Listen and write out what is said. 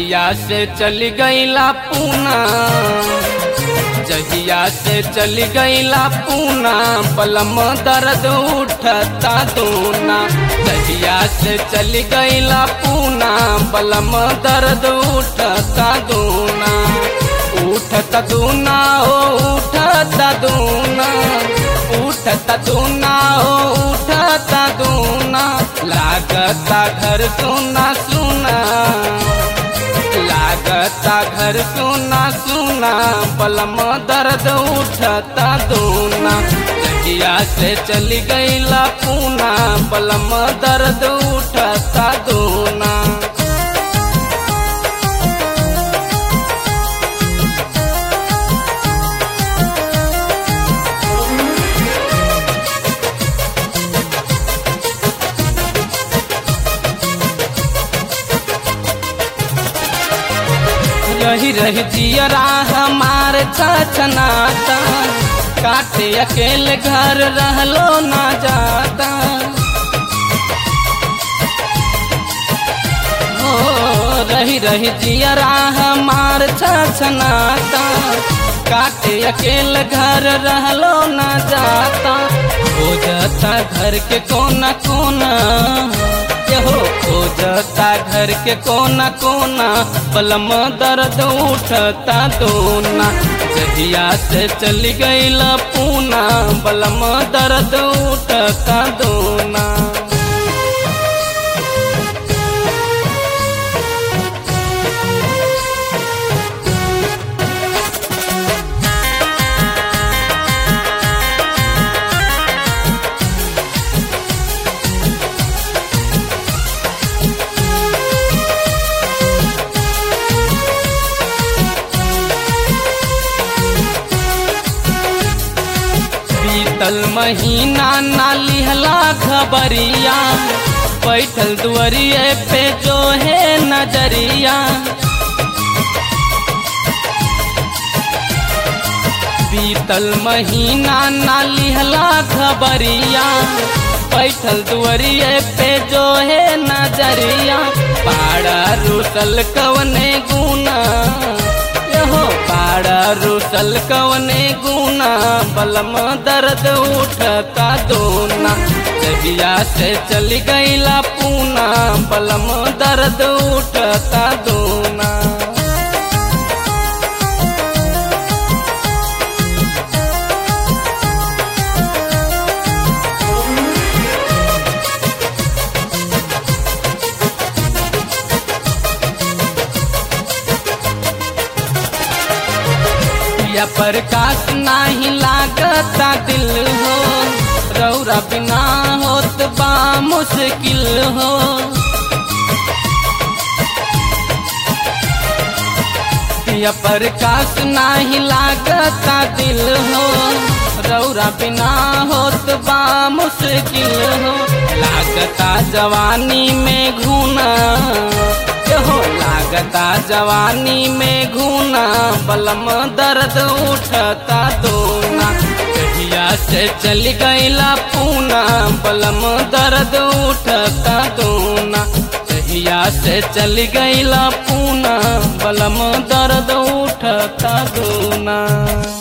जहिया से चली गईला पूना जहिया से चली गईला पूना पलम दर्द उठता दूना जहिया से चली गईला पूना पलम दर्द उठता दूना उठता दूना हो उठता दूना उठता दूना हो उठता दूना लागता घर सुना सुना लागता घर सुना सुना पलम दर्द उठता दूना जगिया से चली गईला पूना पलम दर्द उठता दूना रही रही जियरा हमार छनाता काटे अकेले घर रहलो ना जाता हो रही रही जियरा हमार छनाता काटे अकेले घर रहलो ना जाता हो जाता घर के कोना कोना हो खोजता घर के कोना कोना बलम दर्द उठता दोना जहिया से चली गईला पूना बलम दर्द उठता दोना बीतल महीना ना लिहला खबरिया बैठल दुआरिए पे जो है नजरिया बीतल महीना ना लिहला खबरिया बैठल दुआरिए पे जो है नजरिया पाड़ा रुसल कवने गुना हो पाड़ा रुसल कवने गुना बलम दर्द उठता दोना जहिया से चली गईला पूना बलम दर्द उठता दोना या प्रकाश नाही लागता दिल हो रौरा बिना होत बा मुश्किल हो या प्रकाश नाही लागता दिल हो रौरा बिना होत बा मुश्किल हो लागता जवानी में घूना हो लागता जवानी में घूना बलम दर्द उठता दोना कहिया से चल गईला पूना बलम दर्द उठता दोना कहिया से चल गईला पूना बलम दर्द उठता दोना